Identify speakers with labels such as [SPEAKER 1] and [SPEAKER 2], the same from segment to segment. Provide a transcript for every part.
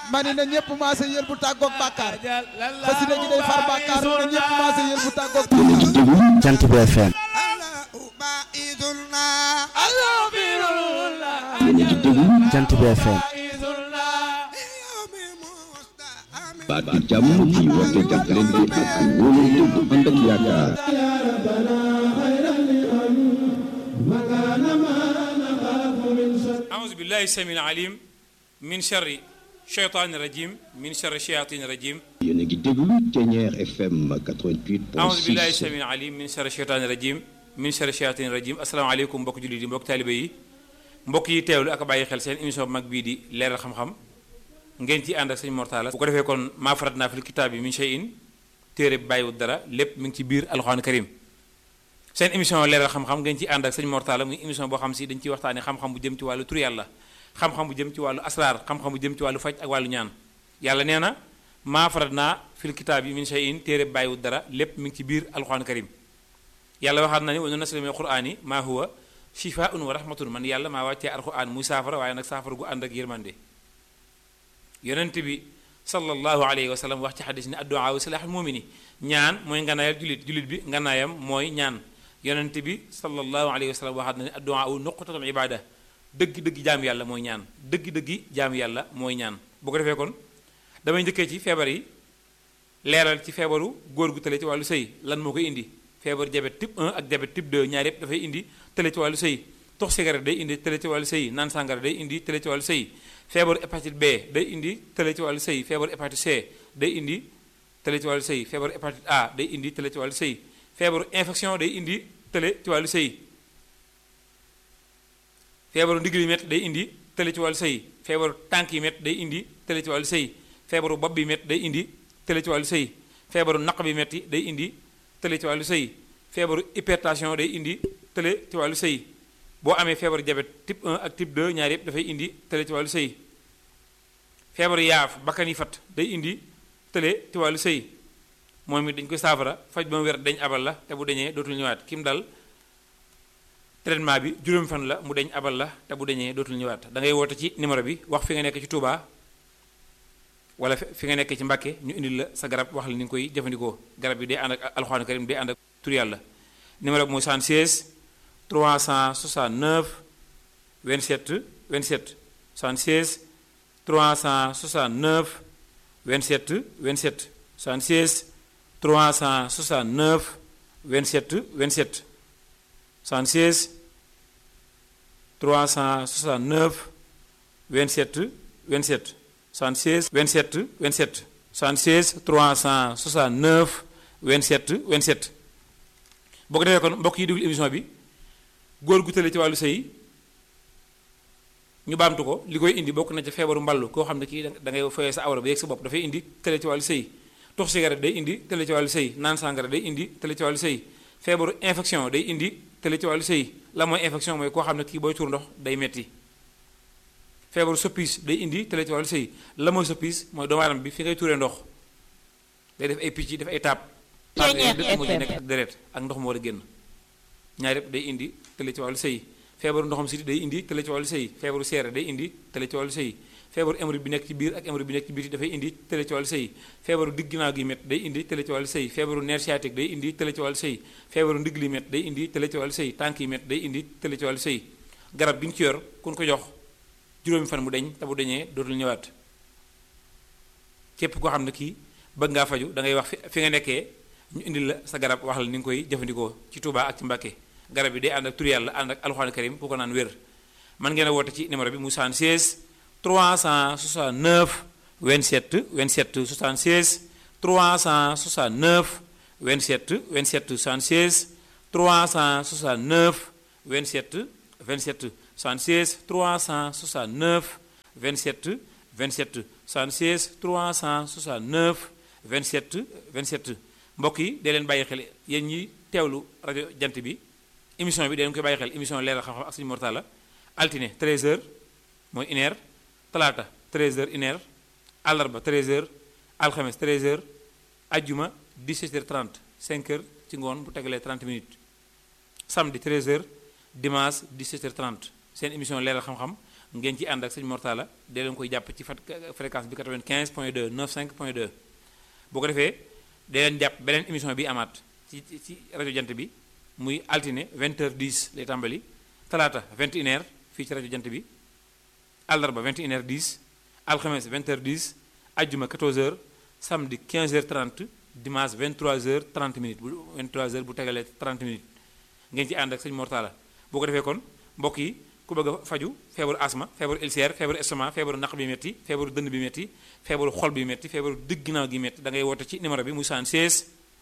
[SPEAKER 1] ma ni na ñëpp maase yéen bu tàggoog bàkkaar xasida gi day far bàkkaar na ñëpp maase yéen bu tàggoog
[SPEAKER 2] yéen a ngi déglu Jant bi FM yéen a ngi déglu Jant bi FM baat bi jàmm ci woote jàppalante ak wóolante bu ànd ak yaakaar
[SPEAKER 3] أعوذ بالله السميع العليم من شر الشيطان الرجيم من شر الشياطين الرجيم
[SPEAKER 2] yéen a ngi déglu Thiéniere FM 88.6
[SPEAKER 3] أعوذ بالله السميع العليم من شر الشيطان الرجيم من شر الشياطين الرجيم asalaamaaleykum mbokk jullit yi mbokk taalibe yi mbokk yi teewlu ak a bàyyi xel seen émission bu mag bii di leeral xam-xam ngeen ci ànd ak sëñ Mortala bu ko defee kon maa farat naa fil kitaab bi min shay'in téere bi bàyyiwut dara lépp mi ngi ci biir alxuraan karim seen émission leeral xam-xam ngeen ci ànd ak sëñ Mortala muy émission boo xam si dañ ciy waxtaane xam-xam bu jëm ci wàllu tur yàlla xam-xam bu jëm ci wàllu asraar xam-xam bu jëm ci wàllu faj ak wàllu ñaan yàlla nee na maa farat naa fil kitaab yi min shay'in téere bi bàyyiwut dara lépp mi ngi ci biir alxuraan karim yàlla waxaat na ni wa nunazzilu mina al-qur'ani maa huwa shifaa'un wa rahmatun man yàlla maa wàccee alxuraan muy saafara waaye nag saafara gu ànd ak yërmande yonent bi sallallahu alayhi wa sallam wax ci xadis ni addu'a wa silaaxul mumini ñaan mooy nganaayal julit julit bi nganaayam mooy ñaan yonent bi sallallahu alayhi wa sallam waxaat na ni addu'a nuqtatul ibada dëgg-dëgg jaam yàlla mooy ñaan dëgg-dëgg jaam yàlla mooy ñaan bu ko defee kon damay njëkkee ci feebar yi leeral ci feebaru góor gu tële ci wàllu sëy lan moo koy indi feebar diabète type 1 ak diabète type 2 ñaar yëpp dafay indi tële ci wàllu sëy tox cigarette day indi tële ci wàllu sëy naan sàngara day indi tële ci wàllu sëy feebaru hépatite B day indi tële ci wàllu sëy feebaru hépatite C day indi tële ci wàllu sëy feebaru hépatite A day indi tële ci wàllu sëy feebaru infection day indi tële ci wàllu sëy feebaru ndigli met day indi tële ci wàllu sëy feebaru tànk yi met day indi tële ci wàllu sëy feebaru bopp bi met day indi tële ci wàllu sëy feebaru naq bi metti day indi tële ci wàllu sëy feebaru hypertension day indi tële ci wàllu sëy boo amee feebaru diabète type 1 ak type 2 ñaar yëpp dafay indi tële ci wàllu sëy feebaru yaaf bakkan yi fat day indi tële ci wàllu sëy moom it dañ koy saafara faj ba mu wér dañ abal la te bu dañee dootul ñëwaat kim dal traitement bi juróomi fan la mu dañ abal la te bu dañee dootul ñëwaat da ngay woote ci numéro bi wax fi nga nekk ci Touba wala fi nga nekk ci Mbàkke ñu indil la sa garab wax la ni nga koy jëfandikoo garab bi day ànd ak alxuraan karim day ànd ak tur yàlla numéro bi mooy 76 369 27 27 76 369 27 27 76 369 27 27 76 369 27 27 76 27 27 76 369 27 27 boo ko defee kon mbokk yi déglu émission bi góor gu tële ci wàllu sëy ñu baamtu ko li koy indi bokk na ci feebaru mballu koo xam ne kii da ngay foyee sa awra ba yegg sa bopp dafay indi tële ci wàllu sëy tox cigarette day indi tële ci wàllu sëy naan sàngara day indi tële ci wàllu sëy feebaru infection day indi tële ci wàllu sëy la mooy infection mooy koo xam ne kii booy tuur ndox day metti feebaru soppis day indi tële ci wàllu sëy la mooy soppis mooy doomu aadama bi fi ngay tuuree ndox day def ay picc def ay taab taab yooyu lépp moo ci nekk ak deret ak ndox moo war a génn ñaar yëpp day indi tële ci wàllu sëy feebaru ndoxam siti day indi tële ci wàllu sëy feebaru seere day indi tële ci wàllu sëy feebaru hémorroïde bi nekk ci biir ak hémorroïde bi nekk ci biti dafay indi tële ci wàllu sëy feebaru digg ginnaaw gi met day indi tële ci wàllu sëy feebaru nerf sciatique day indi tële ci wàllu sëy feebaru ndigg li met day indi tële ci wàllu sëy tànk yi met day indi tële ci wàllu sëy garab gi ñu ci yor kun ko jox juróomi fan mu deñ te bu deñee dootul ñëwaat képp koo xam ne kii bëgg ngaa faju da ngay wax fi nga nekkee ñu indil la sa garab wax la ni nga koy jëfandikoo ci Touba ak ci Mbàkke garab yi day ànd ak tur yàlla ànd ak alxuraan karim ku ko naan wér man ngeen a woote ci numéro bi mu 76 369 27 27 76 369 27 27 76 369 27 27 76 369 27 27 76 369 27 27 mbokk yi dee leen bàyyi xel yéen ñi teewlu rajo jant bi émission bi dee leen koy bàyyi xel émission leeral xam-xam ak suñu mortala altine 13h mooy une heure talaata 13h une heure àllarba 13h alxames 13h ajjuma 17h30 5h ci ngoon bu tegalee 30 minutes samedi 13h dimanche 17h30 seen émission leeral xam-xam ngeen ci ànd ak sëñ Mortala dee leen koy jàpp ci fat fréquence bi 95 point 2 95 point 2 boo ko defee dee leen jàpp beneen émission bi amaat ci ci rajo jant bi muy altine 20h10 lay tàmbali talaata 21h fii ci rajo jant bi àllarba 21h10 alxames 20h10 ajjuma 14h samedi 15h30 dimanche 23h30 minutes bu 23h bu tegalee 30 minutes ngeen ci ànd ak sëñ Mortala boo ko defee kon mbokk yi ku bëgg a faju feebaru asma feebaru ulcère feebaru estomac feebaru naq bi metti feebaru dënn bi metti feebaru xol bi metti feebaru digg ginnaaw gi metti da ngay woote ci numéro bi muy 76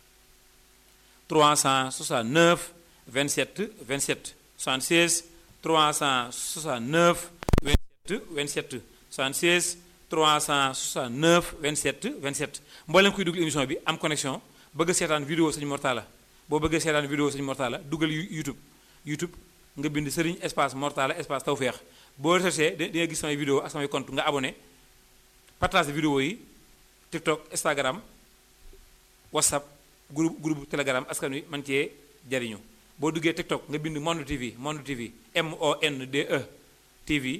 [SPEAKER 3] 369 27 27 76 369 27 27 76 369 27 27 mboolem kuy dugg émission bi am connexion bëgg a seetaan vidéo sëñ Mortala boo bëggee seetaan vidéo sëñ Mortala dugal YouTube YouTube nga bind Serigne espace Mortala espace Tawfekh boo recherché di nga gis samay vidéo ak samay compte nga abonné partage vidéo yi TikTok Instagram WhatsApp groupe groupe Telegram askan wi man cee jariñu boo duggee TikTok nga bind Monde TV Monde TV M O N D E TV.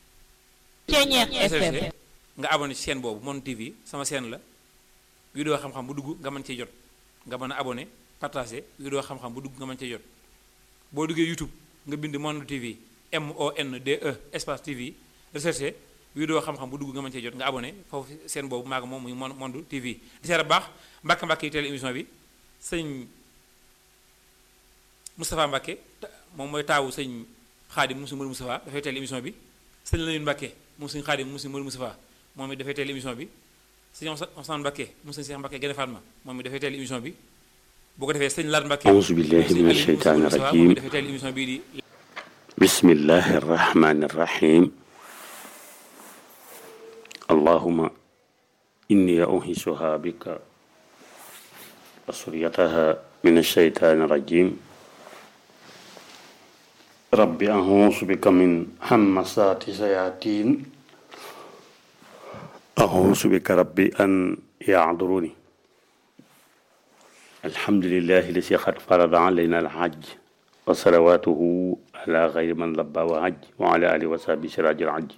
[SPEAKER 4] FM
[SPEAKER 3] nga abonné ci chaîne boobu Monde TV sama chaîne la vidéo xam-xam bu dugg nga mën cee jot nga mën a abonné partagé vidéo xam-xam bu dugg nga mën cee jot boo duggee YouTube nga bind Monde TV M O N D E espace TV recherché vidéo xam-xam bu dugg nga mën cee jot nga abonné foofu seen boobu maa ngi moom muy Monde TV di seet baax mbàkk mbàkk yi teel émission bi sëñ Moustapha Mbacke moom mooy taawu sëñ Xaadim Moussa Modou Moustapha dafay teel émission bi sëñ Lamine Mbacke moom sëñ Xaadim Moussa Modou Moustapha moom it dafay teel émission bi sëñ Ousmane Mbacke moom sëñ Cheikh Mbacke Gene Fatma moom it dafay teel émission bi boo ko defee sëñ Laat Mbacke
[SPEAKER 5] auzu billahi min asheytaani
[SPEAKER 3] moom
[SPEAKER 5] rajim
[SPEAKER 3] it dafay teel émission bii di
[SPEAKER 5] bismillahi arrahmani arrahim allahuma inni uhisuha bika wa suryataha min asheytaani rajim rabbi ahuusu bika min hammasaati sayatin ahuusu bika rabbi an yahduruni alhamdulillahi lasi qad farada alayna alhajj wa salawatuhu ala gayri man labba wa hajj wa ala alihi wa sahbi siraji alhajj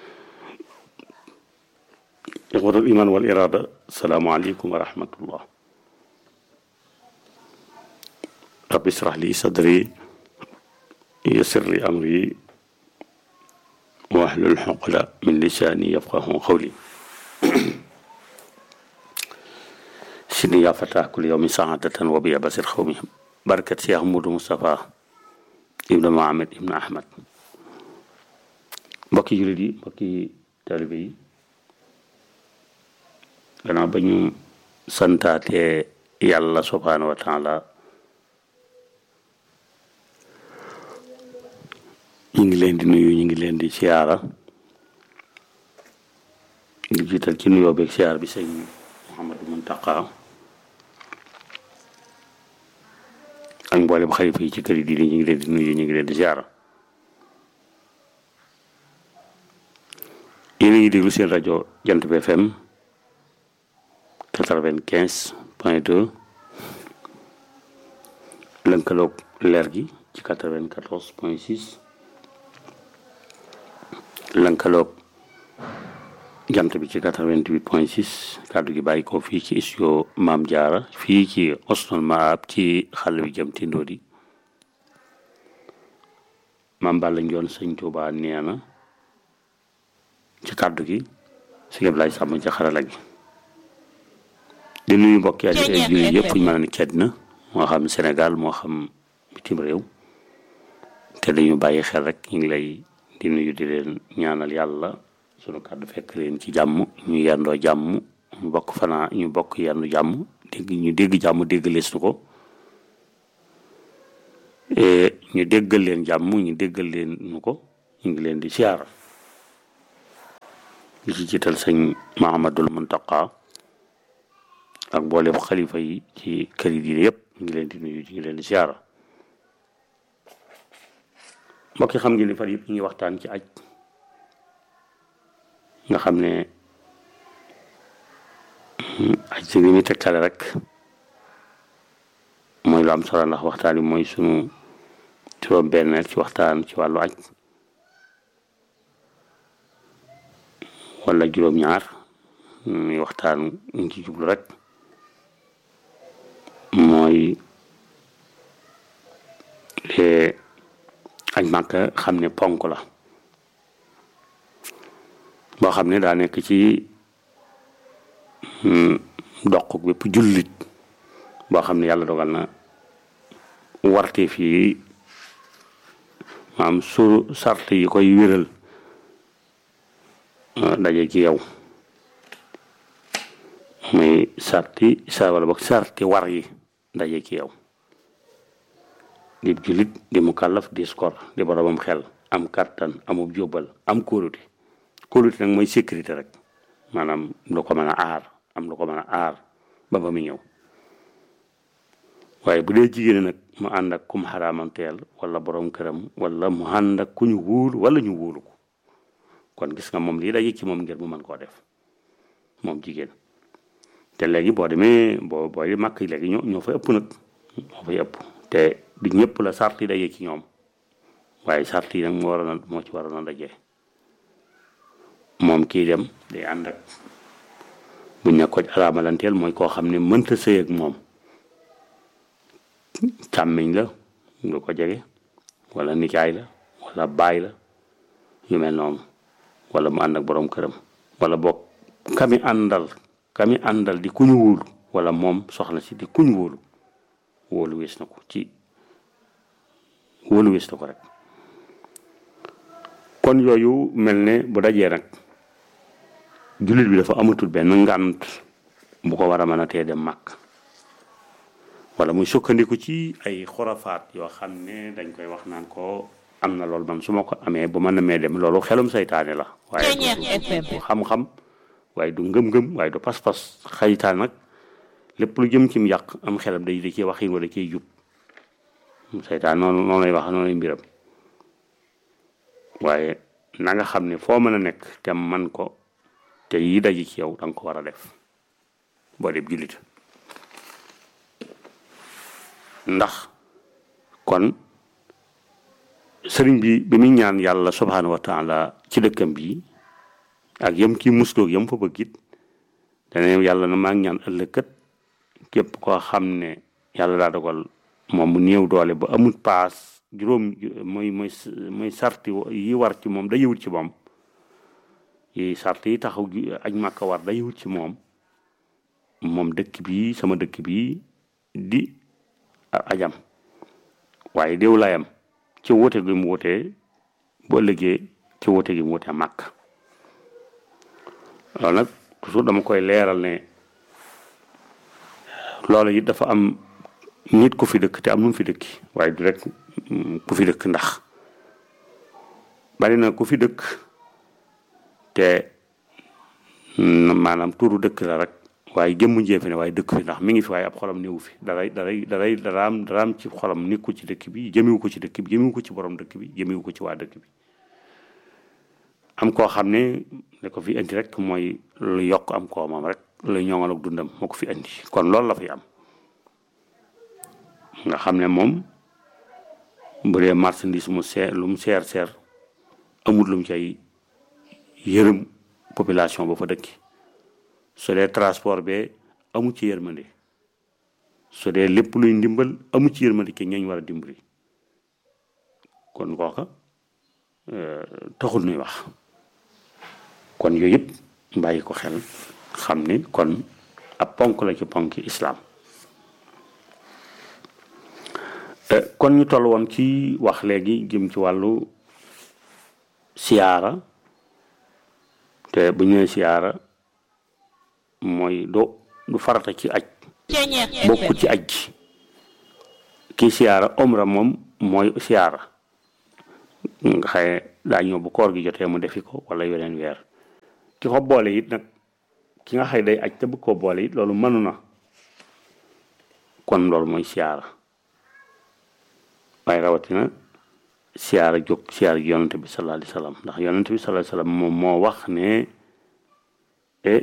[SPEAKER 5] ixwatu liman wal irada asalaamu aleykum wa rahmatullah rabbi israh li sadri yassir li amri wahlul uqda min lisani yafqahu qawli sini yaa fatah kul yawmi saadatan wa biya basir xawmi barkat Cheikh Moudou Moustapha ibnu Mohamed ibnu Ahmad mbokki jullit yi mbokki taalibe yi gannaaw ba ñu santaate yàlla subhaanahu wa taala ñu ngi leen di nuyu ñu ngi leen di siyaara di jiital ci nuyoo beeg siyaar bi sëñ Mouhamadou Muntaqa ak mboolem xalifa yi ci kër yi diine ñu ngi leen di nuyu ñu ngi leen di siyaara yéen a ngi déglu seen rajo Jant bi FM quatre-vingt-quinze point deux lënkaloog leer gi ci quatre-vingt-quatorze point six lënkaloog jant bi ci 88 point 6 kàddu gi bàyyi ko fii ci studio Maam Jaara fii ci Osnul Maab ci xàll bi jëm Tindodi Maam Balla Njoon sëñ Tuubaa nee na ci kàddu gi si lépp lay sàmm ci xarala gi di nuyu mbokk yi ak jullit yëpp fu ñu mën a nekk ci àddina moo xam Sénégal moo xam bitim réew te dañu bàyyi xel rek ñu ngi lay di nuyu di leen ñaanal yàlla sunu kàddu fekk leen ci jàmm ñu yendoo jàmm ñu bokk fanaa ñu bokk yendu jàmm dégg ñu dégg jàmm dégg lees nu ko ñu déggal leen jàmm ñu déggal leen nu ko ñu ngi leen di siyaara li ci jiital sëñ Mahamadul Muntaqa ak mboolem xalifa yi ci kër yi diine yëpp ñu ngi leen di nuyu ñu ngi leen di siyaara mbokk yi xam ngeen ni fan yëpp ñu ngi waxtaan ci aj nga xam ne aj si li muy tegtale rek mooy lu am solo ndax waxtaan bi mooy sunu juróom benneel ci waxtaan ci wàllu aj wala juróom-ñaar muy waxtaan ñu ci jublu rek mooy añ màkka xam ne ponk la boo xam ne daa nekk ci doq bépp jullit boo xam ne yàlla dogal na warte fii maam su sart yi koy wéral daje ci yow muy sarti sa wala boog sarti war yi daje ci yow di jullit di mu kàllaf di skor di boromam xel am kàttan amub jóbbal am kóolute kóolute nag mooy sécurité rek maanaam lu ko mën a aar am lu ko mën a aar ba ba mu ñëw waaye bu dee jigéen nag mu ànd ak kum xaraamanteel wala borom këram wala mu ànd ak ku ñu wóolu wala ñu wóolu ko kon gis nga moom lii daje ci moom ngir mu mën koo def moom jigéen te léegi boo demee boo booy màkk yi léegi ñoo ñoo fay ëpp nag ñoo fay ëpp te du ñëpp la sart yi daje ci ñoom waaye sart yi nag moo war a moo ci war a daje moom kii dem day ànd ak buñ ne ko araamalanteel mooy koo xam ne mënta sëy ak moom càmmiñ la nga ko jege wala nijaay la wala baay la yu mel noonu wala mu ànd ak borom këram wala boog kami àndal kami àndal di kuñu wóolu wala moom soxna si di kuñu wóolu wóolu wees na ko ci wóolu wees na ko rek kon yooyu mel ne bu dajee nag jullit bi dafa amatul benn ngànt bu ko war a mën a tee dem màkk wala muy sukkandiku ci ay xorafaat yoo xam ne dañ koy wax naan ko am na loolu man su ma ko amee bu ma namee dem loolu xelum saytaane la waaye du xam-xam waaye du ngëm-ngëm waaye du pas-pas xaytaan nag lépp lu jëm cim yàq am xelam day da ciy waxin wala ciy jub saytaan noonu noonu lay wax noonu lay mbiram waaye na nga xam ne foo mën a nekk te man ko te yi daji ci yow da nga ko war a def boo def jullit ndax kon sëriñ bi bi muy ñaan yàlla subhaanahu wa taala ci dëkkam bi ak yam ci musloog yam fa bëgg it dane yàlla na maa ngi ñaan ëllëg kat képp koo xam ne yàlla daa dogal moom mu néew doole ba amul paas juróom mooy mooy mooy sarti yi war ci moom da yëwut ci moom yi sart yi taxaw aj màkka war da yëwut ci moom moom dëkk bi sama dëkk bi di ajam waaye déew layam ci woote gi mu wootee boo ëllëgee ci woote gi mu wootee màkk loolu nag toujours dama koy leeral ne loolu it dafa am nit ku fi dëkk te am nu mu fi dëkki waaye du rek ku fi dëkk ndax bari na ku fi dëkk te maanaam turu dëkk la rek waaye jëmmu njéefe ne waaye dëkk fi ndax mi ngi fi waaye ab xolam néewu fi daray daray daray daraam daraam ci xolam nekku ci dëkk bi jëmewu ko ci dëkk bi jëmewu ko ci borom dëkk bi jëmewu ko ci waa dëkk bi am koo xam ne ne ko fi indi rek mooy lu yokk am koo moom rek lu ñoŋal ak dundam moo ko fi indi kon loolu la fi am nga xam ne moom bu dee marchandise mu seer lu mu seer seer amul lu mu cay yërëm population ba fa dëkki su dee transport be amu ci yërmande su dee lépp luy ndimbal amu ci yërmande ki ñooñ war a dimbali kon kooka taxul nuy wax kon yooyu yëpp bàyyi ko xel xam ni kon ab ponk la ci ponk islam kon ñu toll woon ci wax léegi jëm ci wàllu siyaara te bu ñëwee siyaara mooy do du farata ci aj bokku ci aj gi kii siyaara omra moom mooy siyaara nga xaye daa ñëw bu koor gi jotee mu defi ko wala yeneen weer ki ko boole it nag ki nga xëy day aj te bëgg koo boole it loolu mënu na kon loolu mooy siyaara waaye rawatina siyaara jóg siyaara gi yonante bi sallallahu alayhi wasallam ndax yonante bi sallallahu alayhi wasallam moom moo wax ne e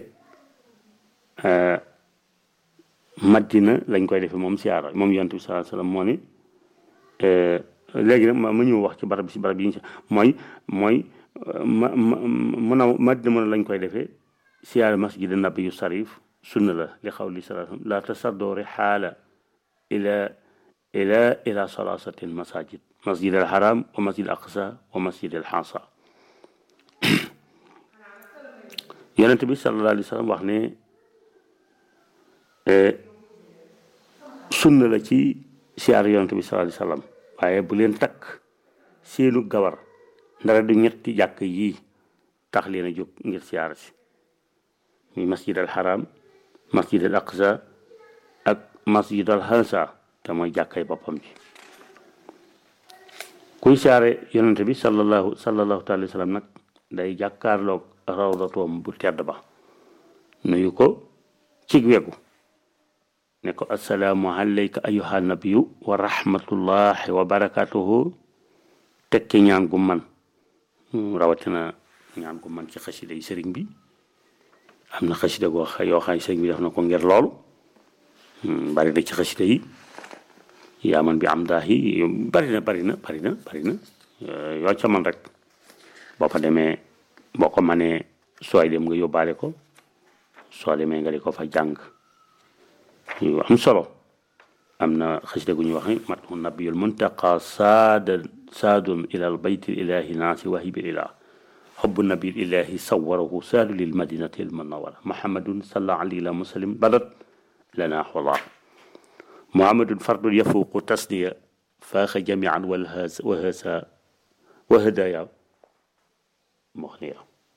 [SPEAKER 5] madina lañ koy defee moom siyaara moom yonante bi sallallahu alayhi wasallam moo ni léegi nag ma ñëw wax ci barab bi si barab yi ñu mooy mooy ma ma mun a madina mën a lañ koy defee siyaare masjid nabi yu sarif sunna la li xaw li salaa la tasaddo rixaala ila ila ila salasati almasajid masjid al haram wa masjid al aqsa wa masjid al xansa yonent bi sallallahu alayhi wa sallam wax ne sunna la ci siyaar yonent bi sallallahu alayhi wa sallam waaye bu leen takk seenu gawar ndara du ñetti jàkk yii tax leen a jóg ngir siyaar si muy masjid al haram masjid al aqsa ak masjid al hansa te mooy jàkkay boppam ji kuy siyaare yonent bi sallallahu sallallahu taala wa sallam nag day jàkkaarloog rawdatoom bu tedd ba nuyu ko cig wegu ne ko assalaamu alayka ayuha nabiyu wa rahmatullahi wa barakatuhu tekki ñaan gu man rawatina ñaan gu man ci xasida yi sëriñ bi am na xasida goo xa yoo xam ne sëriñ bi def na ko ngir loolu bari na ci xasida yi yaa man bi am daa yi bari na bari na bari na bari na yoo ca man rek boo fa demee boo ko manee sooy dem nga yóbbaale ko soo demee nga di ko fa jàng yu am solo am na xasida gu ñuy wax matu nabiyul muntaqa saada saadun ila al bayti ilahi naasi wahibil ilah xubbu nabil ilahi sawarahu saadu lil madinati al munawara muhammadun salla alayhi la muslim badat lana xola muhammadun fardun yafuqu tasniya faaxa jamian walhas wahasa wahadaya moxniya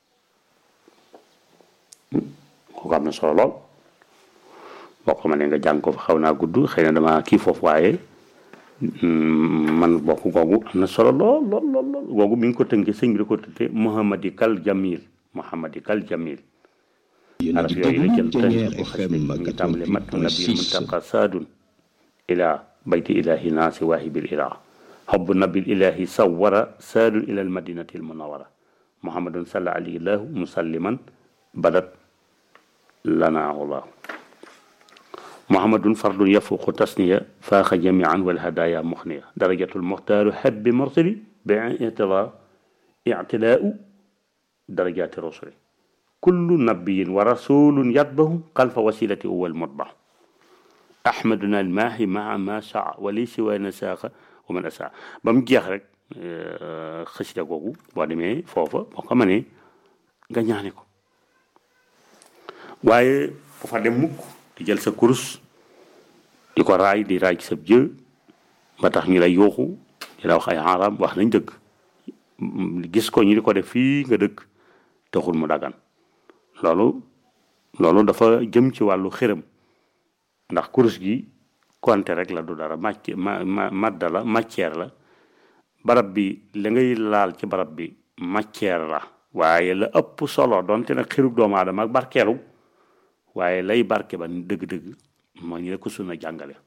[SPEAKER 5] kooku am na solo lool boo ko mënee nga jàng ko fa xaw naa gudd xëy na dama kii foofu waaye man bokk googu am na solo lool lool lool lool googu mi ngi ko tënkee sëñ bi da ko tënkee Muhammadi kal Jamil Muhammadi kal Jamil araf yooyu la jël tënk ko xas mi ngi tàmbale mat nabi muntaqa saadun ila bayti ilahi naasi waahibil ilah xobbu nabil ilahi sawara saadun ila al madinati al munawara muhammadun salla alayhi lahu musalliman badat lana allah محمد فرد يفوق تسنية فاخ جميعا والهدايا مخنية درجة المختار حب مرسل باعتلاء اعتلاء درجات الرسل كل نبي ورسول يطبه خلف وسيلته هو المطبع أحمدنا الماحي مع ما سعى ولي سوى نساق ومن أسعى بام جيخ رek xësida googu boo demee foofa boo ko mënee nga ñaane ko waaye bu fa dem mukk di jël sa kurus di ko raay di raay ci sa jë ba tax ñu lay yooxu di la wax ay xaaraam wax nañ dëgg gis ko ñu di ko def fii nga dëkk taxul mu dagan loolu loolu dafa jëm ci wàllu xërëm ndax kurus gi konte rek la du dara màcc ma ma madda la matière la barab bi la ngay laal ci barab bi matière la waaye la ëpp solo donte nag xirub doomu aadama ak barkeelu waaye lay barke ba dëgg-dëgg moo ñu la ko sunna jàngale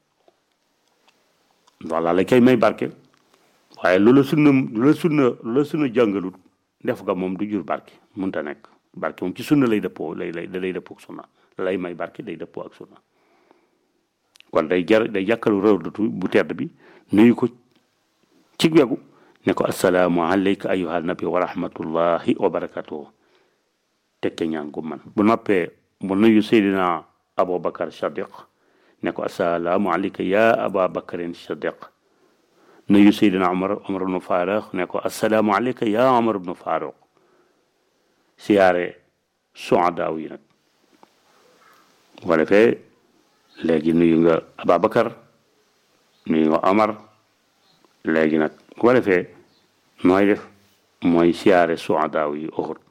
[SPEAKER 5] voilà la kay may barke waaye lu la sunna lu la sunna lu la sunna jàngalut def nga moom du jur barke munta nekk barke moom ci sunna lay dëppoo lay lay da lay dëppoo ak sunna lay may barke day dëppoo ak sunna kon day jar day jàkkalu rawdatu bu tedd bi nuyu ko ci wegu ne ko assalaamu alayka ayyuha nabi wa rahmatullahi wa barakatuhu tekke ñaan gu man bu noppee mu nuyu Seydina Aboubacar Sadiq ne ko assalaamu alayka ya Aba Bakarin Sadiq nuyu Seydina Omar Omar ibnu Faruq ne ko assalaamu alayka ya Omar ibnu Faruq siyaare suadaaw yi nag bu ko defee léegi nuyu nga Ababacar nuyu nga Omar léegi nag bu ko defee nooy def mooy siyaare suadaaw yi Uhud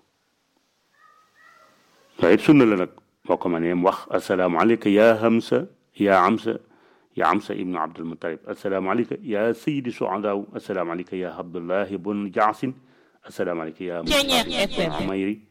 [SPEAKER 5] waaye it sunna la nag boo ko mënee wax assalaamu alayka ya Hamza ya Amsa ya Amsa ibnu Abdul Muttalib assalaamu alayka ya Sayyidi suadaaw assalaamu alayka ya Abdullahi bun Jaasin assalaamu alayka ya Umayri